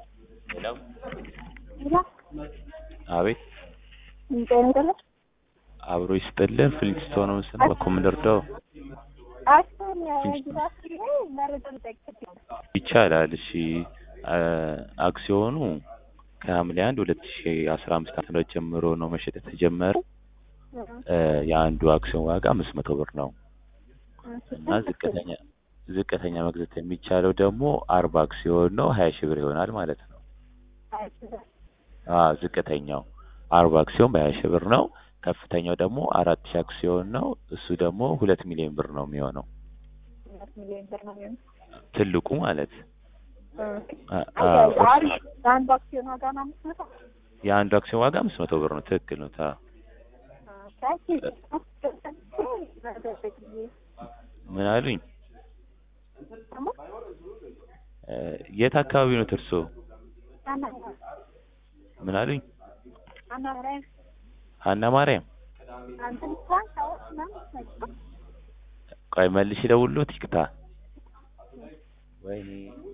ሄሎ ሄሎ አቤት ጤና ይስጥልኝ። አብሮ ይስጥልን ፍሊንስቶን ምስል በኮምደርዳው አክሱን ግዛት ላይ መረጃ ልጠይቅ ይቻላል። እሺ አክሲዮኑ ከሐምሌ አንድ ሁለት ሺ አስራ አምስት ዓመተ ምህረት ጀምሮ ነው መሸጥ የተጀመረው። የአንዱ አክሲዮን ዋጋ አምስት መቶ ብር ነው እና ዝቅተኛ ዝቅተኛ መግዛት የሚቻለው ደግሞ አርባ አክሲዮን ነው ሀያ ሺህ ብር ይሆናል ማለት ነው። አዎ ዝቅተኛው አርባ አክሲዮን በሀያ ሺህ ብር ነው። ከፍተኛው ደግሞ አራት ሺህ አክሲዮን ነው። እሱ ደግሞ ሁለት ሚሊዮን ብር ነው የሚሆነው ሁለት ሚሊዮን ብር ነው የሚሆነው። ትልቁ ማለት የአንዱ አክሲዮን ዋጋ ነው አምስት መቶ የአንዱ አክሲዮን ዋጋ አምስት መቶ ብር ነው። ትክክል ነው። ታ ምን አሉኝ? የት አካባቢ ነው እርሶ? ምን አሉኝ? ሀና ማርያም። ቆይ መልሽ ደውሎት ይቅታ። ወይኔ